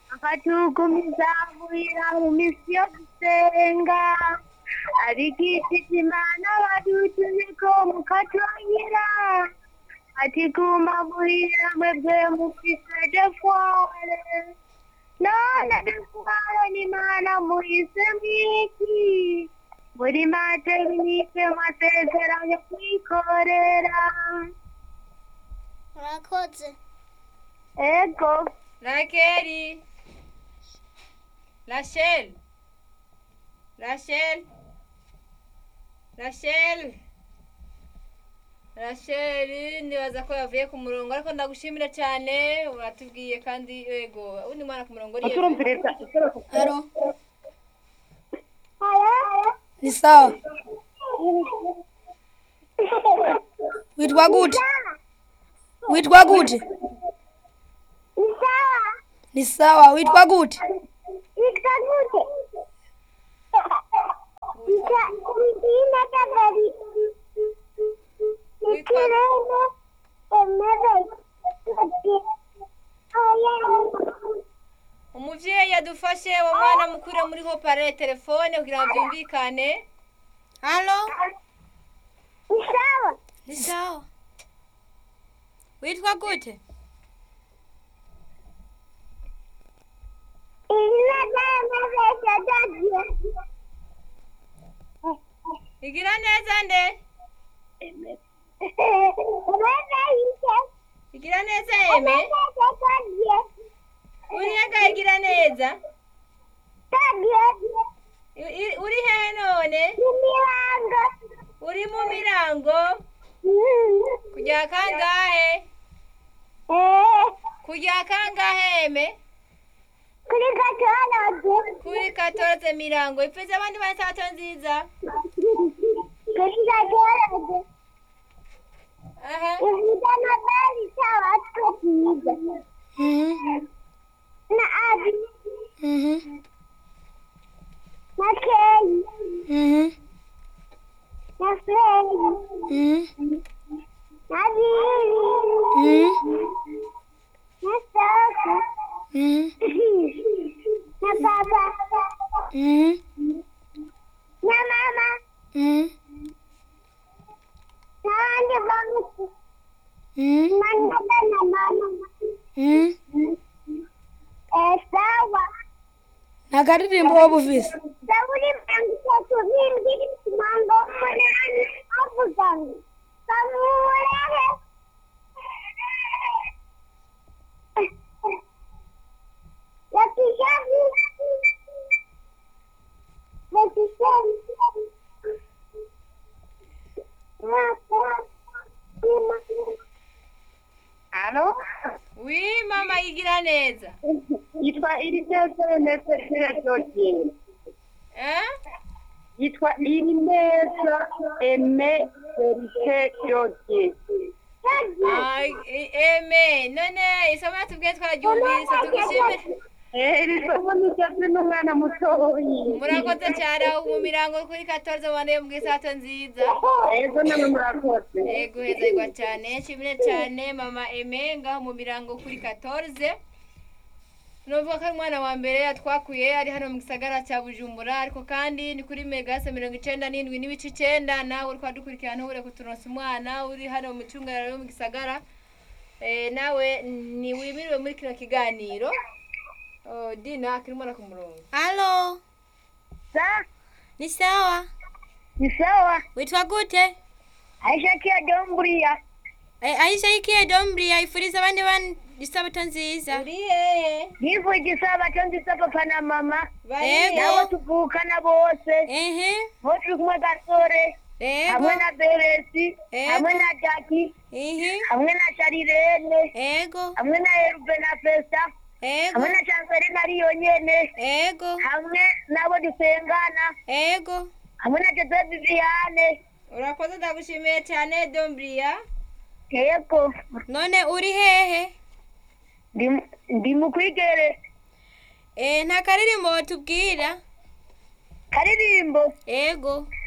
akatugumiza muhira mu misi yo gusenga abigishije imana badutumiko mukatwanyira ati guma muhira mwebwe mufise defware none defware n'imana muhise mwiki muri materinite masezerano kwikorera murakoze ego Rakeli. Rachel. Rachel. Rachel. Rachel nibaza ko yavuye ku murongo ariko ndagushimira cyane uratubwiye kandi yego undi mwana ku murongo ni turumviriza haro ni sawa witwa gute witwa gute ni sawa witwa gute umuvyeyi yadufashe uwo mwana mukure muri hopare telefone kugira ngo byumvikane halo ni sawa witwa gute igira neza nde igira neza eme uriyaga igira neza I- i- uri hehe none uri mu mirango kujya kangahe kujya kangahe eme kuri gatandatu kuri katoroze mirango ipfize abandi basato nziza kuri gatandatu aha ivuga na bari sawa twiga Mhm, na abi mhm, na keyi mhm, na freyi mhm, na biri mhm, na soko mhm, na baba mhm, na mama mhm, na wandi bamutu mhm, na nada na mama mhm. eh sawa nakaririmbo wobuvise Zaburi mirongo itatu n'indwi mirongo umunani avuga ngo kamurehe yakishavi yakishavi Alo? wi mama igira neza Yitwa Irineza Nese Georgine. eh Yitwa Irineza Eme Serike Georgine. Ay, e- eme none isomo yatubwiye twararyumvise tugushimire Eh, iri somo ni cyatsi n'umwana mutoyi. murakoze cyane aho mu mirango kuri katoroze waneye mu isato nziza Ego namwe murakoze. ego hezerwa cyane nshimire cyane mama eme ngaho mu mirango kuri katoroze nuvuga ko ari umwana wa mbere yatwakuye ari hano mu gisagara cya bujumbura ariko kandi ni kuri megase mirongo icenda n'indwi n'ibice icenda nawe uri kwadukurikirana ntubure kuturonsa umwana uri hano mu micungararo yo mu gisagara Eh, nawe ntiwimiriwe muri kino kiganiro Oh, dina akiri umwana ku murongo halo Sa, ni sawa ni sawa. witwa gute Aisha kia Domburia. Eh, aisha ikiye dombria ifuriza abandi bana isabato nziza uri hehe Nivu igisaba cyonzi papa na mama. bari Ego. Nabo hehe tuvukana bose. ehe Bose turi kumwe gasore. ego Hamwe na Beresi. Ego. Hamwe na Jackie. ehe Hamwe na Sharirene. ego Hamwe na Herube na Festa. ego Hamwe na Chancellor na Liyonyene. ego Hamwe nabo dusengana. ego Hamwe na Joseph Viviane. urakoze ndagushimiye cyane dombria Yego. none uri hehe Ndi- Ndi mukwigere. eh nta karirimbo watubwira Karirimbo. ego